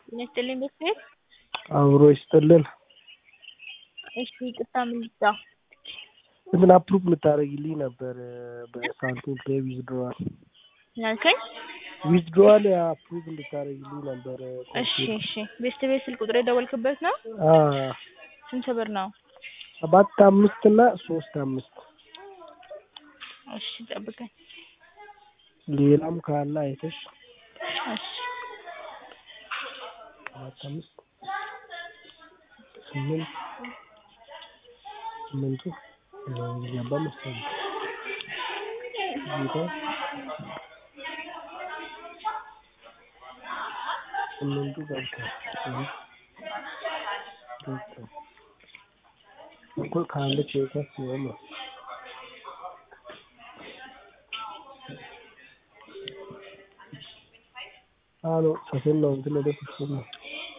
ጤና ይስጥልኝ ቤተሰብ አብሮ ይስጥልን። እሺ ይቅርታ ምን ልርዳ? እንትን አፕሩቭ ልታደርጊልኝ ነበር በሳንቲም ፔይ ዊዝድሮዋል ምን አልከኝ? ዊዝድሮዋል አፕሩቭ እንድታደርጊልኝ ነበር። እሺ እሺ ቤተሰብ ስልክ ቁጥር የደወልክበት ነው? አ ስንት ብር ነው? ሰባት አምስት እና ሶስት አምስት እሺ ጠብቀኝ። ሌላም ካለ አይተሽ እሺ ሰባት አምስት ስምንት ስምንቱ ገባ መሰለኝ ጌታ ስምንቱ ገብቷል ገብቷል እኮ ከአንድ ቼከር ሲሆን ነው አሎ ሰፊን ነው እንትን ወደ ፍጹም ነው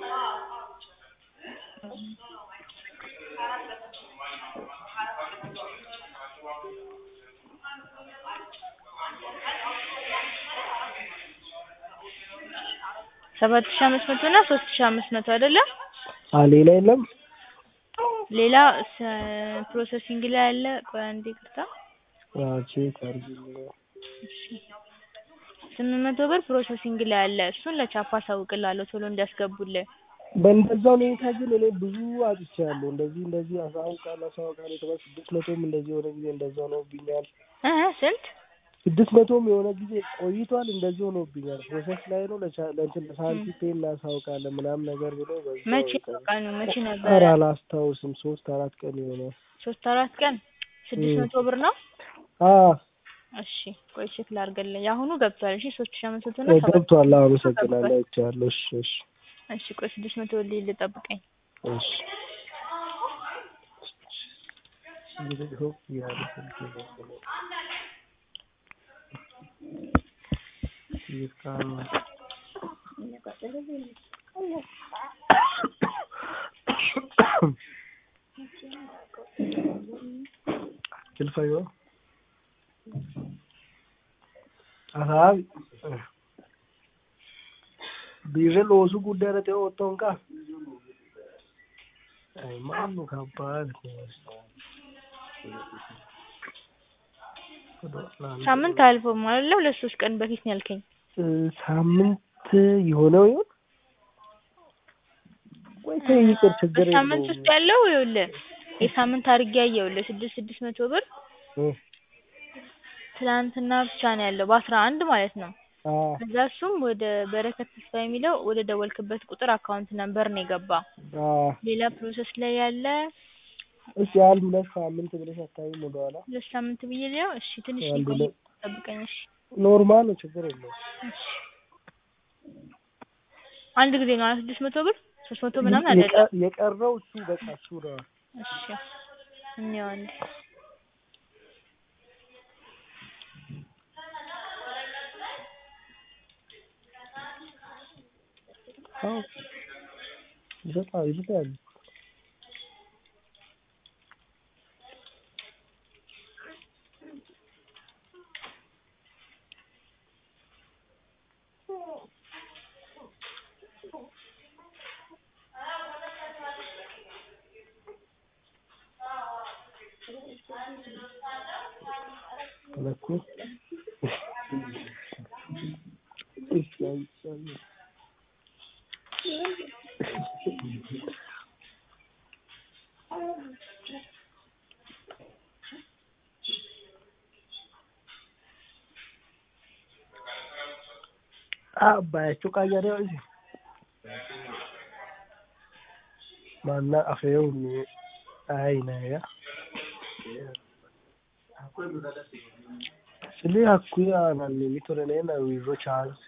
ሰባት ሺህ አምስት መቶ እና ሶስት ሺህ አምስት መቶ አይደለም? አ ሌላ የለም ሌላ ስ- ፕሮሰሲንግ ላይ ያለ ቆይ አንዴ ይቅርታ አዎ ቼክ አድርጊልኝ እሺ ስምንት መቶ ብር ፕሮሰሲንግ ላይ አለ እሱን ለቻፓ አሳውቅልሃለሁ ቶሎ እንዲያስገቡልህ በእንደዛው ሁኔታ ግን እኔ ብዙ አጥቻለሁ። እንደዚህ እንደዚህ አሳውቃለሁ አሳውቃለሁ የተባለ ስድስት መቶም እንደዚህ የሆነ ጊዜ እንደዛው ሆኖብኛል። እ ስንት ስድስት መቶም የሆነ ጊዜ ቆይቷል እንደዚህ ሆኖብኛል። ፕሮሰስ ላይ ነው ለቻ- ለእንትን ለሳንቲ ፔ እናሳውቃለን ምናምን ነገር ብሎ በዛው መቼ ቀረ። ነው ቀኑ መቼ ኧረ ነበረ? አላስታውስም። ሶስት አራት ቀን ይሆናል። ሶስት አራት ቀን ስድስት እም። መቶ ብር ነው? አዎ እሺ ቆይ ቼክ ላድርግልህ። የአሁኑ ገብቷል። እሺ ሶስት ሺህ አምስት መቶ እና ሰባት ገብቷል። አዎ አመሰግናለሁ። አይቻለሁ። እሺ እሺ እሺ ቆይ ስድስት መቶ ልይ ልጠብቀኝ። እሺ ይኸው ያለ ስልክ ነው። ይስካል Kilfayo. Asaabi. Biirri loosuu guddaa irratti oottoon kaa. Ay maallu kabbaad. ሳምንት አልፎም አይደለ? ሁለት ሶስት ቀን በፊት ነው ያልከኝ። ሳምንት የሆነው ይሆን ወይ? ተይ ይቅር፣ ችግር በሳምንት ውስጥ የለውም። ያለው ይኸውልህ የሳምንት አድርጌ ያየሁልህ ስድስት ስድስት መቶ ብር እ ትናንትና ብቻ ነው ያለው በአስራ አንድ ማለት ነው። አ ከዛ እሱም ወደ በረከት ተስፋ የሚለው ወደ ደወልክበት ቁጥር አካውንት ነምበር ነው የገባ። አ ሌላ ፕሮሰስ ላይ ያለ እሺ አንድ ሁለት ሳምንት ብለሽ አታይም ወደኋላ? ሁለት ሳምንት ብዬ ሊያው እሺ ትንሽ አንድ ሊቆይ ሁለት ጠብቀኝ እሺ ኖርማል ነው፣ ችግር የለውም። እሺ አንድ ጊዜ ነው አራት ስድስት መቶ ብር ሶስት መቶ ምናምን አይደለም። የቀ- የቀረው እሱ በቃ እሱ ነው። እሺ እንየው አንዴ አዎ ይሰጣል ይሰጣል። ለኩ abbayachu qayyare isi manna afeehunni ayinaya sili hakkuyi aananni mitore leena wirro chance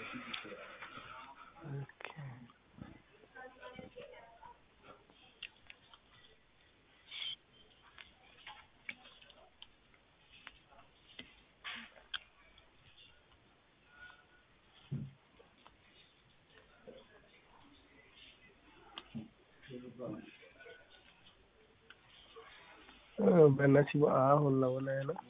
በእነዚህ አሁን ነው ላይ ነው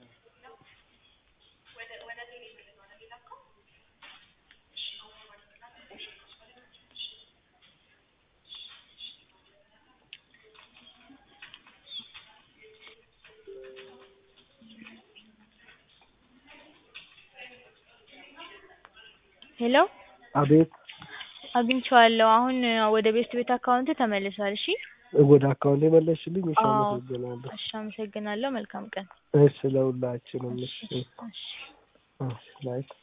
ሄሎ አቤት አግኝቼዋለሁ። አሁን ወደ ቤስት ቤት አካውንት ተመልሷል። እሺ ወደ አካውንቴ መለስሽልኝ? እሺ አዎ አመሰግናለሁ። እሺ አመሰግናለሁ። መልካም ቀን። እሺ ለሁላችንም። እሺ እሺ እሺ ባይ